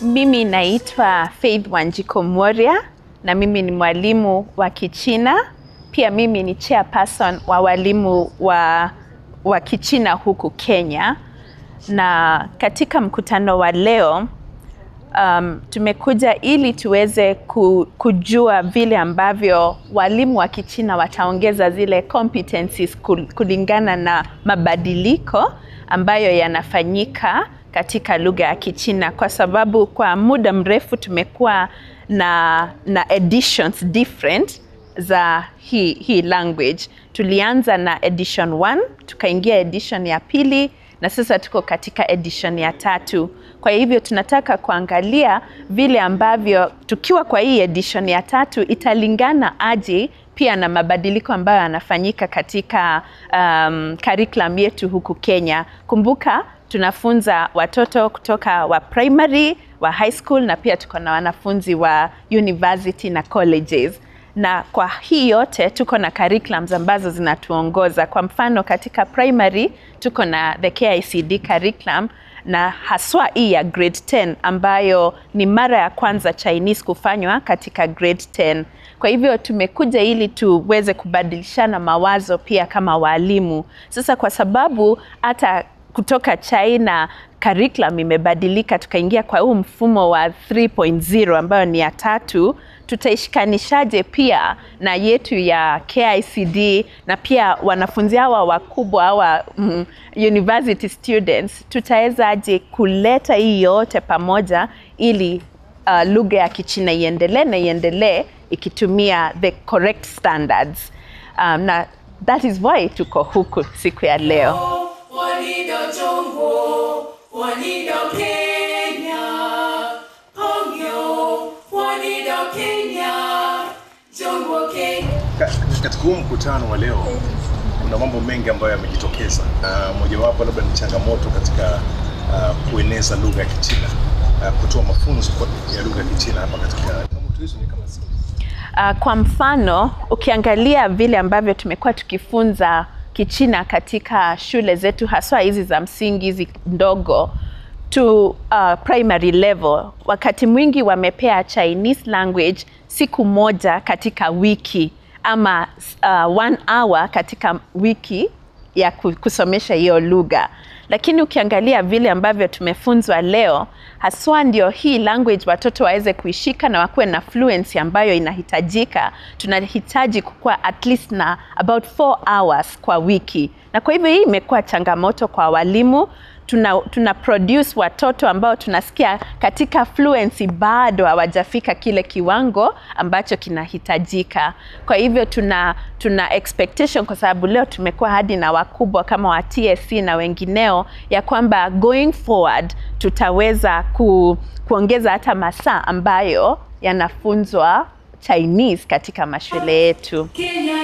Mimi naitwa Faith Wanjiko Mworia na mimi ni mwalimu wa Kichina. Pia mimi ni chairperson wa walimu wa, wa Kichina huku Kenya. Na katika mkutano wa leo um, tumekuja ili tuweze ku, kujua vile ambavyo walimu wa Kichina wataongeza zile competencies kul- kulingana na mabadiliko ambayo yanafanyika katika lugha ya Kichina, kwa sababu kwa muda mrefu tumekuwa na, na editions different za hii, hii language. Tulianza na edition 1 tukaingia edition ya pili na sasa tuko katika edition ya tatu. Kwa hivyo tunataka kuangalia vile ambavyo tukiwa kwa hii edition ya tatu italingana aje pia na mabadiliko ambayo yanafanyika katika um, curriculum yetu huku Kenya. Kumbuka tunafunza watoto kutoka wa primary, wa high school na pia tuko na wanafunzi wa university na colleges na kwa hii yote tuko na curriculums ambazo zinatuongoza. Kwa mfano katika primary tuko na the KICD curriculum na haswa hii ya grade 10 ambayo ni mara ya kwanza Chinese kufanywa katika grade 10. Kwa hivyo tumekuja ili tuweze kubadilishana mawazo pia kama walimu. Sasa kwa sababu hata kutoka China curriculum imebadilika, tukaingia kwa huu mfumo wa 3.0 ambayo ni ya tatu, tutaishikanishaje pia na yetu ya KICD na pia wanafunzi hawa wakubwa hawa mm, university students, tutawezaje kuleta hii yote pamoja ili uh, lugha ya Kichina iendelee na iendelee ikitumia the correct standards. Um, na that is why tuko huku siku ya leo. Wanido Jongo, Wanido Kenya, Hongyo, Wanido Kenya, Jongo Kenya. Ka- Katika huu mkutano wa leo kuna mambo mengi ambayo yamejitokeza, na mojawapo labda ni changamoto katika uh, kueneza lugha ya Kichina, uh, kutoa mafunzo kwa- ya lugha ya Kichina hapa katika changamoto hizo ni kama zipi? Uh, kwa mfano ukiangalia vile ambavyo tumekuwa tukifunza Kichina katika shule zetu haswa hizi za msingi hizi ndogo to uh, primary level, wakati mwingi wamepea Chinese language siku moja katika wiki ama uh, one hour katika wiki ya ku- kusomesha hiyo lugha lakini ukiangalia vile ambavyo tumefunzwa leo haswa ndio hii language watoto waweze kuishika na wakuwe na fluency ambayo inahitajika tunahitaji kukuwa at least na about 4 hours kwa wiki na kwa hivyo hii imekuwa changamoto kwa walimu tuna, tuna produce watoto ambao tunasikia katika fluency bado hawajafika kile kiwango ambacho kinahitajika. Kwa hivyo tuna, tuna expectation kwa sababu leo tumekuwa hadi na wakubwa kama wa TSC na wengineo ya kwamba going forward tutaweza ku, kuongeza hata masaa ambayo yanafunzwa Chinese katika mashule yetu. Kenya,